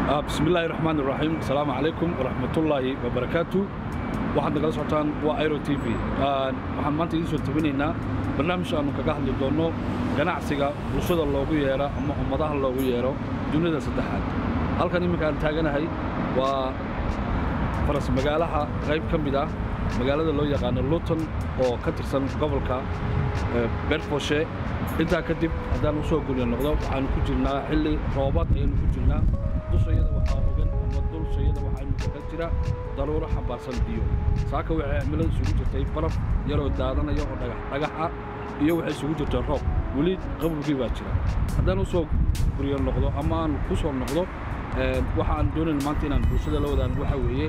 bismi illaahi raxmaan iraxiim asalaamu calaykum waraxmatullaahi wabarakaatu waxaad nagala socotaan waa airo t v waxaan maanta idiin soo tabinaynaa barnaamij aannu kaga hadli doonno ganacsiga bulshada loogu yeero ama ummadaha loogu yeero dunida saddexaad halkan imminka aan taaganahay waa faras magaalaha qayb ka mid ah magaalada loo yaqaano luton oo ka tirsan gobolka berfoshe intaa kadib haddaan u soo gurya noqdo waxaannu ku jirnaa xilli roobaad ayaynu ku jirnaa dushayada waxaa ogan ama dulshayada waxaanu kaga jira daruuro xambaarsan biyo saaka waxay cimilada isugu jirtay baraf yaroo daadanaya oo dhagax dhagax ah iyo waxay isugu jirtay roob weli qabowgii baa jira haddaan u soo guryo noqdo ama aan ku soo noqdo waxa aan doonayna maanta inaan bulshada la wadaan waxaa weeye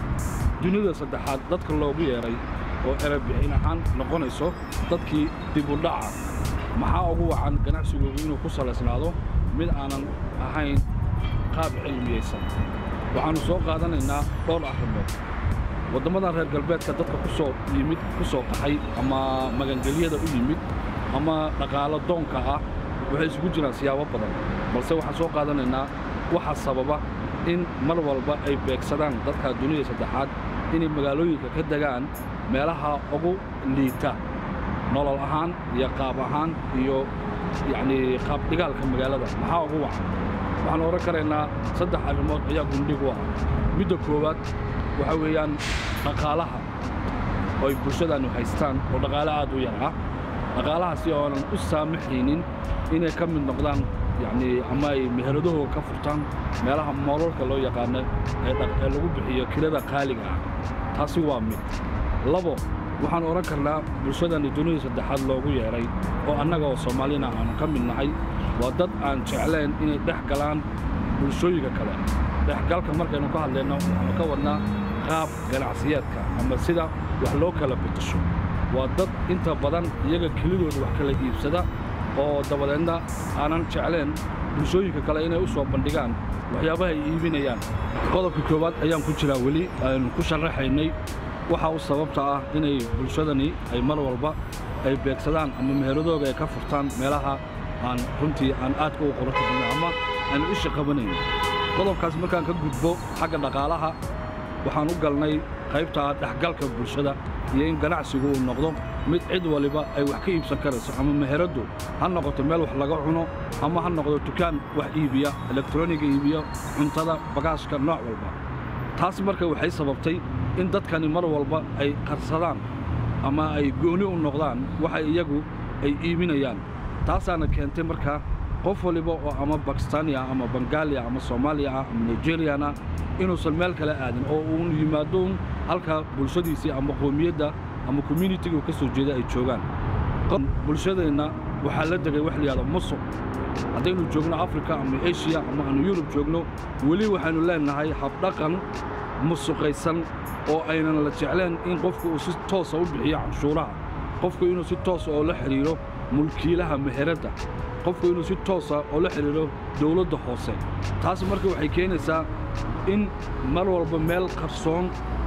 dunida saddexaad dadka loogu yeedhay oo erebixin ahaan noqonayso dadkii dibudhaca maxaa ugu wacan ganacsigoogu inuu ku salaysnaado mid aanan ahayn qaab cilmiyaysan waxaannu soo qaadanaynaa dhowr arrimood waddammadan reer galbeedka dadka ku soo yimid ku soo qaxay ama magangelyada u yimid ama dhaqaalo doonka ah waxay isugu jiraan siyaabo badan balse waxaan soo qaadanaynaa waxaa sababa in mar walba ay beegsadaan dadka dunida saddexaad inay magaalooyinka ka degaan meelaha ugu liita nolol ahaan iyo qaab ahaan iyo yacnii qaabdhigaalka magaalada maxaa ugu wacan waxaan odhan karaynaa saddex arrimood ayaa gundhig u ah midda koowaad waxaa weeyaan dhaqaalaha oo ay bulshadaannu haystaan oo dhaqaale aad u yar ah dhaqaalahaasi oonan u saamaxaynin inay ka mid noqdaan yacnii ama ay meheradahooda ka furtaan meelaha moololka loo yaqaano ee lagu bixiyo kirada qaaliga ah taasi waa mid labo waxaan odhan karnaa bulshadani dunida saddexaad loogu yeedhay oo annaga oo soomaalina aanu ka mid nahay waa dad aan jeclayn inay dhex galaan bulshooyinka kale dhexgalka markaynu ka hadlayno waxaanu ka wadnaa qaab ganacsiyeedka ama sida wax loo kala bedesho waa dad inta badan iyaga kelidooda wax kala iibsada oo dabadeedna aanan jeclayn bulshooyinka kale inay u soo bandhigaan waxyaabaha ay iibinayaan qodobka koowaad ayaan ku jiraa weli aynu ku sharaxaynay waxa u sababta ah inay bulshadani ay mar walba ay beegsadaan ama meheradooga ay ka furtaan meelaha aan runtii aan aadka u qoran karno ama aanu isha qabanayn qodobkaas markaan ka gudbo xagga dhaqaalaha waxaan u galnay qaybta dhexgalka bulshada iyo in ganacsigu uu noqdo mid cid waliba ay wax ka iibsan karayso ama meheraddu ha noqoto meel wax laga cuno ama ha noqdo dukaan wax iibiya elektroniga iibiya cuntada bagaashka nooc walba taas marka waxay sababtay in dadkani mar walba ay qarsadaan ama ay gooni u noqdaan waxa iyagu ay iibinayaan taasaana keentay markaa qof waliba oo ama bakistaaniya ama bangaaliya ama soomaaliya ah ama nigeriyana inuusan meel kale aadin oo uun yimaado un halka bulshadiisii ama qoomiyadda ama communitiga ka soo jeeda ay joogaan bulshadeenna waxaa la degay wax layihahdo musuq haddaynu joogno afrika ama eshiya ama aanu yurub joogno weli waxaynu leennahay habdhaqan musuqaysan oo aynan la jecleen in qofku uu si toosa u bixiyo canshuuraha qofku inuu si toosa oo la xidhiidho mulkiilaha meheradda qofku inuu si toosa oo la xidhiidho dawladda hoose taas marka waxay keenaysaa in mar walba meel qarsoon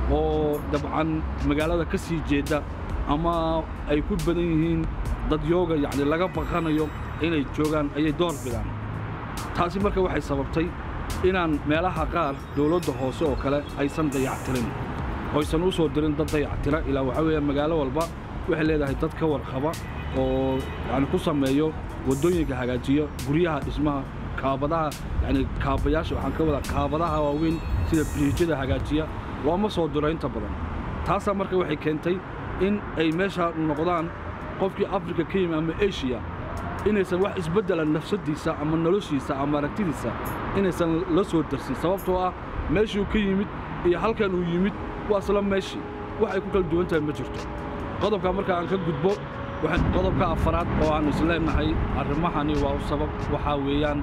oo dabcan magaalada ka sii jeedda ama ay ku badan yihiin dadyooga yacni laga baqanayo inay joogaan ayay door bidaan taasi marka waxay sababtay inaan meelaha qaar dawladda hoose oo kale aysan dayactirin oysan u soo dirin dad dayactira ilaa waxaa weeya magaalo walba waxay leedahay dad ka warqaba oo yacni ku sameeyo waddooyinka hagaajiya guryaha dhismaha kaabadaha yacni kaabayaasha waxaan ka wadaa kaabadaha waaweyn sida biriijyada hagaajiya looma soo diro inta badan taasaa marka waxay keentay in ay meesha noqdaan qofkii afrika ka yimi ama eshiya inaysan wax isbeddela nafsaddiisa ama noloshiisa ama aragtidiisa inaysan la soo darsin sababtoo ah meeshuu ka yimid iyo halkan uu yimid waa isla meeshii wax ay ku kala duwan tahay ma jirto qodobka marka aan ka gudbo qodobka afaraad oo aan isleennahay arrimahani waa u sabab waxaa weeyaan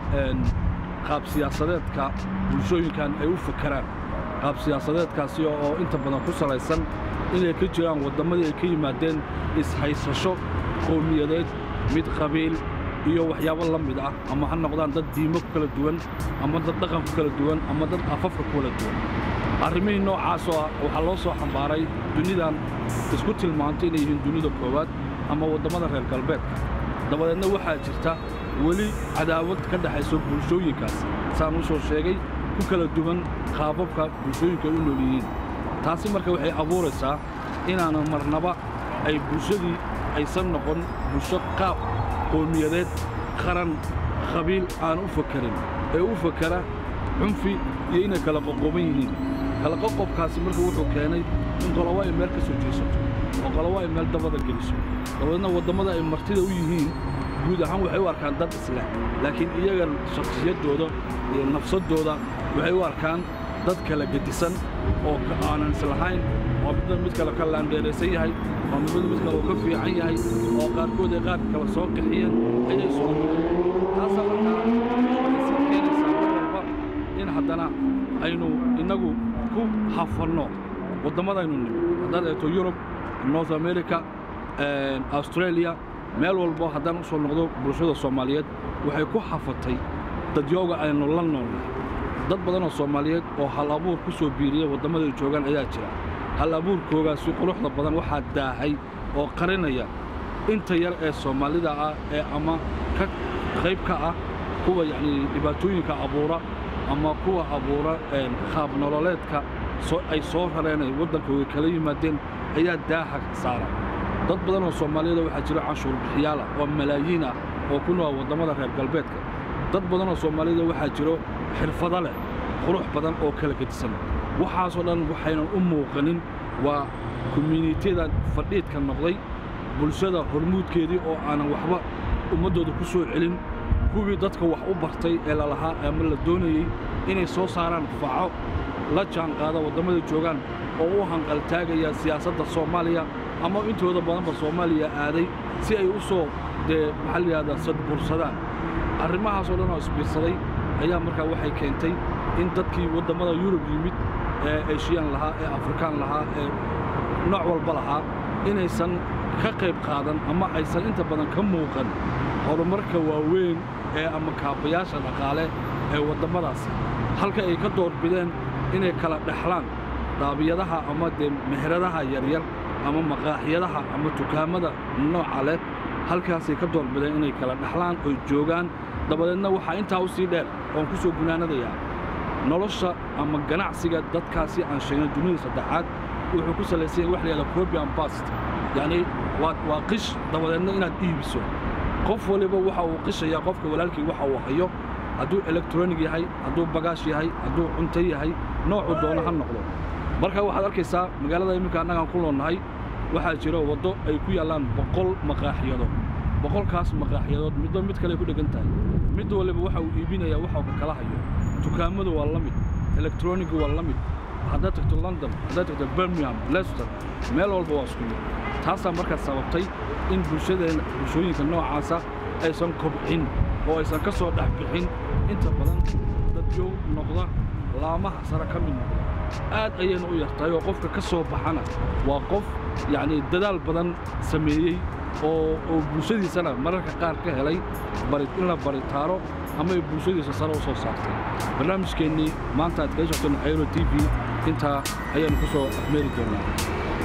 qaab siyaasadeedka bulshooyinkan ay u fakeraan qaab siyaasadeedkaasi oo inta badan ku salaysan inay ka jiraan wadammadii ay ka yimaadeen ishaysasho qowmiyadeed mid qabiil iyo waxyaabo la mid ah ama ha noqdaan dad diimo ku kala duwan ama dad dhaqan ku kala duwan ama dad afafka ku kala duwan arrimihii noocaasoo ah waxaa loo soo xambaaray dunidan isku tilmaantay inay yihiin dunida koowaad ama waddammada reer galbeedka dabadeedna waxaa jirta weli cadaawad ka dhexayso bulshooyinkaas saan u soo sheegay ku kala duwan qaababka bulshooyinka u nool yihiin taasi marka waxay abuuraysaa inaanan marnaba ay bulshadii aysan noqon bulsho qaab qowmiyadeed qaran qabiil aan u fakarin ee u fakara cunfi iyo inay kala qoqoban yihiin kala qoqobkaasi marka wuxuu keenay in qolobo ay meel ka soo jeesato oo qolobo ay meel dabada geliso dabadeedna waddammada ay martida u yihiin guud ahaan waxay u arkaan dad isleh laakiin iyaga shakhsiyaddooda iyo nafsaddooda waxay u arkaan dad kala gedisan oo aanan islahayn oo midba mid kale ka laandheeraysan yahay oo midba mid kale uu ka fiican yahay oo qaarkood ay qaar kale soo qixiyeen ayay soo taasaa markaa waxay sii keenaysaa mar walba in haddana aynu innagu ku hafanno waddamadaynu nimi haddaad eegto yurub north america australia meel walbo haddaan u soo noqdo bulshada soomaaliyeed waxay ku hafatay dadyooga aynu la noolnahay dad badan oo soomaaliyeed oo hal abuur ku soo biiriya waddamada ay joogaan ayaa jira hal abuurkoogaasi quruxda badan waxaa daahay oo qarinaya inta yar ee soomaalida ah ee ama ka qayb ka ah kuwa yacnii dhibaatooyinka abuura ama kuwa abuura qaab nololeedka ay soo rareen ay waddankooga kala yimaadeen ayaa daaha saara dad badan oo soomaaliyada waxaa jira canshuur bixiyaala oo malaayiin ah oo ku nool waddamada reer galbeedka dad badan oo soomaaliyada waxaa jiro xirfado leh qurux badan oo kala gedisan waxaasoo dhan waxaynan u muuqanin waa komyunitiyada fadhiidka noqday bulshada hormuudkeedii oo aanan waxba ummaddooda ku soo celin kuwii dadka wax u bartay ee lalahaa ama la doonayey inay soo saaraan faco la jaanqaada waddamada joogaan oo u hanqaltaagaya siyaasadda soomaaliya ama intooda badanba soomaaliya aaday si ay u soo dee maxaa la yidhahdaa sadbursadaan arrimahaasoo dhan oo isbiirsaday ayaa markaa waxay keentay in dadkii waddammada yurub yimid ee eshiyan lahaa ee afrikaan lahaa ee nooc walba lahaa inaysan ka qayb qaadan ama aysan inta badan ka muuqan horumarka waaweyn ee ama kaabayaasha dhaqaale ee waddamadaasi halka ay ka doorbideen inay kala dhexlaan daabiyadaha ama dee meheradaha yaryar ama maqaaxyadaha ama dukaamada nooca leh halkaasay ka doorbideen inay kala dhexlaan oy joogaan dabadeedna waxaa intaa u sii dheer oon ku soo gunaanadayaa nolosha ama ganacsiga dadkaasi aan sheegnay dunida saddexaad wuxuu ku salaysan yahay wax la yahahda probian bast yacnii waa waa qish dabadeedna inaad iibiso qof waliba waxa uu qishayaa qofka walaalkii waxa uu hayo hadduu elektronig yahay hadduu bagaash yahay hadduu cunto yahay noocuu doono ha noqdo marka waxaad arkaysaa magaalada iminka annagaan ku noolnahay waxaa jira waddo ay ku yaallaan boqol maqaaxiyadood boqolkaas maqaaxiyadood midba mid kale ay ku dheggan tahay mid waliba waxa uu iibinayaa waxa uu kala hayo dukaamadu waa la mid elektronigu waa la mid haddaad tagto london haddaad tagto birmingham leicester meel walba waa isku mid taasaa markaa sababtay in bulshadeenna bulshooyinka noocaasa aysan kobcin oo aysan ka soo dhex bixin inta badan dadyow noqda laamaha sare ka mid noqda aad ayayna u yartahay oo qofka ka soo baxana waa qof yacnii dadaal badan sameeyey oo oo bulshadiisana mararka qaar ka helay bari in la baritaaro ama ay bulshadiisa sare u soo saartay barnaamijkeennii maanta aad kaga socteen aero t v intaa ayaannu ku soo afmeeri doonnaa